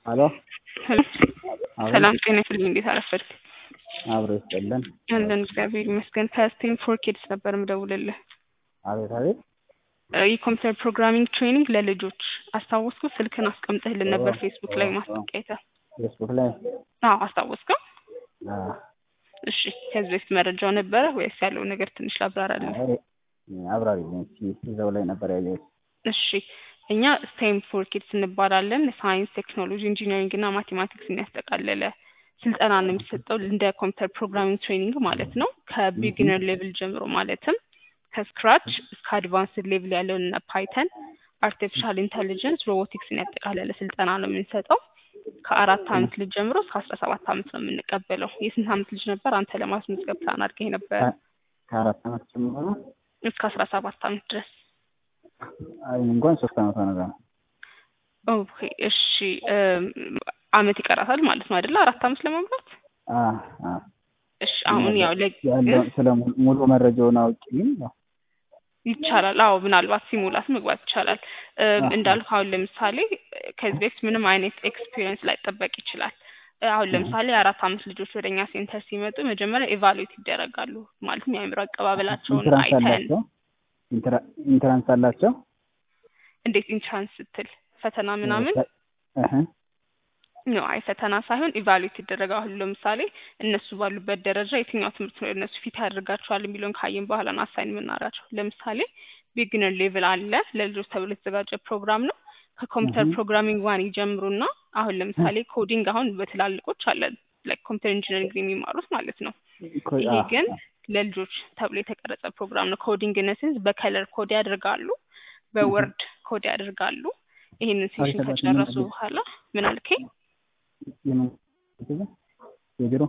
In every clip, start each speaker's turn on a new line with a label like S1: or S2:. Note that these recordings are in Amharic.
S1: ሄሎ
S2: ሰላም ጤና ይስጥልኝ። እንዴት አረፈድክ?
S1: አብሮ ይስጥልን።
S2: አለን እግዚአብሔር ይመስገን። ከስቴም ፎር ኪድስ ነበር ምደውልልህ።
S1: አቤት አቤት።
S2: የኮምፒውተር ፕሮግራሚንግ ትሬኒንግ ለልጆች አስታወስኩ። ስልክን አስቀምጠህልን ነበር
S1: ኦ፣
S2: ፌስቡክ ላይ
S1: ኦ፣
S2: ማስታወቂያ አይተህ።
S1: ፌስቡክ ላይ
S2: አዎ አስታወስከው?
S1: አዎ፣
S2: እሺ ከዚህ በፊት መረጃው ነበረ ወይስ ያለው ነገር ትንሽ ላብራራልህ?
S1: አይ፣ አብራሪልኝ እስኪ። እዛው ላይ ነበር ያየሁት።
S2: እሺ እኛ ስቴም ፎር ኪድስ እንባላለን። ሳይንስ፣ ቴክኖሎጂ፣ ኢንጂነሪንግ እና ማቴማቲክስን ያጠቃለለ ስልጠና ነው የሚሰጠው እንደ ኮምፒውተር ፕሮግራሚንግ ትሬኒንግ ማለት ነው። ከቢጊነር ሌቭል ጀምሮ ማለትም ከስክራች እስከ አድቫንስድ ሌቭል ያለውን እነ ፓይተን፣ አርቲፊሻል ኢንተሊጀንስ፣ ሮቦቲክስን ያጠቃለለ ስልጠና ነው የምንሰጠው። ከአራት አመት ልጅ ጀምሮ እስከ አስራ ሰባት አመት ነው የምንቀበለው። የስንት አመት ልጅ ነበር አንተ ለማስመዝገብ ፕላን አድርገህ ነበር?
S1: ከአራት አመት ጀምሮ
S2: እስከ አስራ ሰባት አመት ድረስ
S1: አይ እንኳን ሶስት አመት ሆነ ገና።
S2: ኦኬ እሺ እም፣ አመት ይቀራታል ማለት ነው አይደለ? አራት አመት ለመሙላት።
S1: አ አ
S2: እሺ አሁን ያው ለ
S1: ያለው ስለ ሙሉ- ሙሉ መረጃውን አውቂ ያው
S2: ይቻላል። አዎ ምናልባት ሲሙላት መግባት ይቻላል። እም፣
S1: አዎ።
S2: እንዳልኩ አሁን ለምሳሌ ከዚህ በፊት ምንም አይነት ኤክስፒሪየንስ ላይጠበቅ ይችላል። አሁን ለምሳሌ የአራት አመት ልጆች ወደ እኛ ሴንተር ሲመጡ መጀመሪያ ኤቫሉዌት ይደረጋሉ። ማለትም የአእምሮ አቀባበላቸውን
S1: ኢንትራንስ
S2: አይተን
S1: አላቸው ኢንትራ- ኢንትራንስ አላቸው
S2: እንዴት ኢንትራንስ ስትል ፈተና ምናምን
S1: እህ
S2: ነው አይ ፈተና ሳይሆን ኢቫሉዌት ይደረጋል። አሁን ለምሳሌ እነሱ ባሉበት ደረጃ የትኛው ትምህርት ነው እነሱ ፊት ያደርጋቸዋል የሚለውን ካየን በኋላ ነው አሳይን የምናደርጋቸው። ለምሳሌ ቢግነር ሌቭል አለ ለልጆች ተብሎ የተዘጋጀ ፕሮግራም ነው። ከኮምፒውተር
S1: እህ
S2: ፕሮግራሚንግ ዋን ይጀምሩና አሁን ለምሳሌ ኮዲንግ አሁን በትላልቆች አለ ላይክ ኮምፒውተር ኢንጂነሪንግ የሚማሩት ማለት ነው።
S1: ኮ-
S2: ይሄ
S1: አ-
S2: ግን
S1: አ-
S2: ለልጆች ተብሎ የተቀረጸ ፕሮግራም ነው። ኮዲንግ ነስንስ በከለር ኮድ ያደርጋሉ፣ በወርድ ኮድ ያደርጋሉ። ይሄንን ሴሽን
S1: አሪፍ ተባለ።
S2: ከጨረሱ
S1: ምን-
S2: በኋላ ምን አልከኝ?
S1: የምን የቢሮ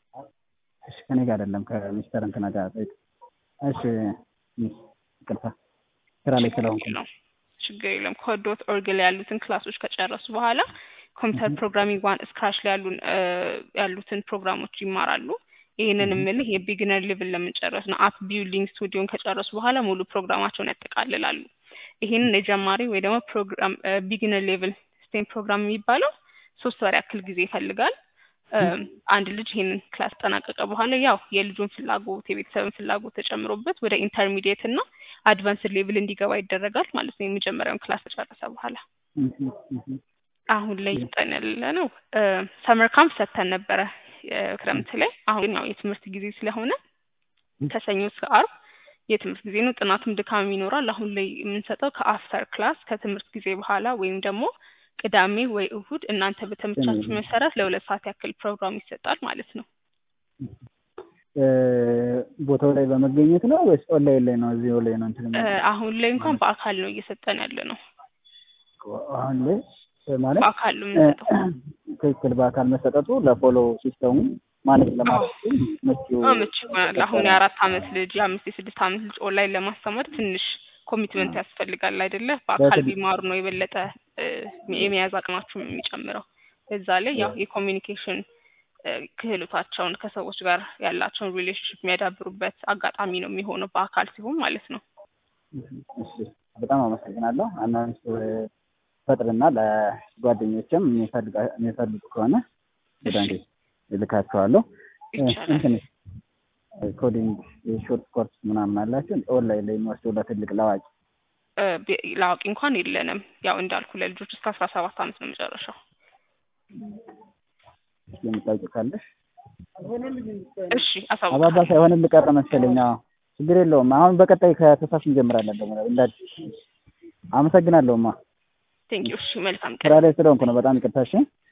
S1: እሺ ከኔ ጋር አይደለም ከሚስተር እንትና ጋር ጠይቅ። እሺ ሚስ ይቅርታ ስራ ላይ
S2: ችግር
S1: ስለሆንኩ ነው።
S2: የለውም ችግር የለም። ኮድ ዶት ኦርግ ላይ ያሉትን ክላሶች ከጨረሱ በኋላ ኮምፒውተር ፕሮግራሚንግ ዋን ስክራች ላይ ያሉን እ ያሉትን ፕሮግራሞች ይማራሉ። ይህንን
S1: እህ
S2: የምልህ የቢግነር ሌቭል ለምንጨረስ ነው። አፕ ቢልዲንግ ስቱዲዮን ከጨረሱ በኋላ ሙሉ ፕሮግራማቸውን ያጠቃልላሉ። ይህንን የጀማሪ ወይ ደግሞ ፕሮግራም ቢግነር ሌቭል ስቴም ፕሮግራም የሚባለው ሶስት ወር ያክል ጊዜ ይፈልጋል። እ አንድ ልጅ ይህንን ክላስ ጠናቀቀ በኋላ ያው የልጁን ፍላጎት የቤተሰብን ፍላጎት ተጨምሮበት ወደ ኢንተርሚዲየት እና አድቫንስድ ሌቭል እንዲገባ ይደረጋል ማለት ነው። የመጀመሪያውን ክላስ ከጨረሰ በኋላ
S1: እህ እህ
S2: አሁን ላይ ይጠን ያለ ነው። ሰመር ካምፕ ሰጥተን ነበረ እ ክረምት ላይ። አሁን ግን ያው የትምህርት ጊዜ ስለሆነ ከሰኞ እስከ አርብ የትምህርት ጊዜ ነው። ጥናትም ድካም ይኖራል። አሁን ላይ የምንሰጠው ከአፍተር ክላስ ከትምህርት ጊዜ በኋላ ወይም ደግሞ ቅዳሜ ወይ እሁድ እናንተ በተመቻችሁ መሰረት ለሁለት ሰዓት ያክል ፕሮግራም ይሰጣል ማለት ነው።
S1: እ ቦታው ላይ በመገኘት ነው ወይስ ኦንላይን ላይ ነው? እዚሁ ላይ ነው እንትን
S2: እ
S1: የሚለው?
S2: አሁን ላይ እንኳን በአካል ነው እየሰጠን ያለ ነው።
S1: አሁን ላይ እ ማለት
S2: በአካል ነው
S1: እ
S2: የምንሰጠው።
S1: ትክክል በአካል መሰጠቱ ለፎሎ ሲስተሙ ማኔጅ
S2: አዎ
S1: ለማድረግ ምቹ
S2: አመች ይሆናል። አሁን የአራት አመት ልጅ የአምስት የስድስት አመት ልጅ ኦንላይን ለማስተማር ትንሽ ኮሚትመንት ያስፈልጋል አይደለ? በአካል
S1: በትክክል
S2: ቢማሩ ነው የበለጠ እ የመያዝ አቅማቸውም የሚጨምረው። በዛ ላይ ያው የኮሚኒኬሽን እ ክህሎታቸውን ከሰዎች ጋር ያላቸውን ሪሌሽንሽፕ የሚያዳብሩበት አጋጣሚ ነው የሚሆነው በአካል ሲሆን ማለት ነው።
S1: እሺ በጣም አመሰግናለሁ። አናውንስ ፈጥርና ለጓደኞችም የሚፈልጋ- የሚፈልጉ ከሆነ ወደ
S2: እሺ
S1: አንዴ እልካቸዋለሁ። እ
S2: ይቻላል።
S1: እንትን ኮዲንግ የሾርት ኮርስ ምናምን አላቸው ኦንላይን ላይ የሚወስደው ለትልቅ ለአዋቂ
S2: እ ቢ- ለአዋቂ እንኳን የለንም። ያው እንዳልኩ ለልጆች እስከ አስራ ሰባት አመት ነው መጨረሻው።
S1: የምታውቂው ካለሽ
S2: እሺ
S1: አባባ
S2: አሳውቃለሁ።
S1: ሳይሆን ልቀረ መሰለኝ። አዎ ችግር የለውም። አሁን በቀጣይ ከተሳስ እንጀምራለን ደግሞ እንደ አዲስ። አመሰግናለሁማ
S2: ቴንኪው። እሺ መልካም
S1: ስራ
S2: ቀን።
S1: ላይ ስለሆንኩ ነው። በጣም ይቅርታ። እሺ